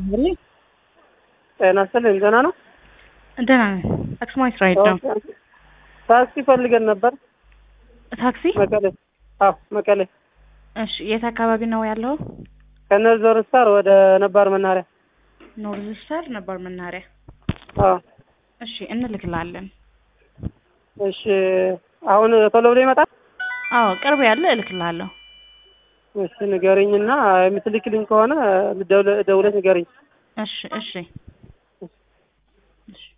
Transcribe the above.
ይስጥልኝ። ጤና ይስጥልኝ። ደህና ነው? ደህና ነን። አክሱማዊት ራይድ ነው። ታክሲ ፈልገን ነበር። ታክሲ? መቀሌ። አዎ መቀሌ። እሺ፣ የት አካባቢ ነው ያለው? ከነዞር ስታር ወደ ነባር መናኸሪያ። ኖርዝ ስታር ነባር መናኸሪያ። አዎ እሺ፣ እንልክላለን። እሺ። አሁን ቶሎ ብሎ ይመጣል? አዎ ቅርብ ያለ እልክላለሁ። እሺ ንገሪኝና የምትልክልኝ ከሆነ ደውለሽ ንገሪኝ። እሺ እሺ እሺ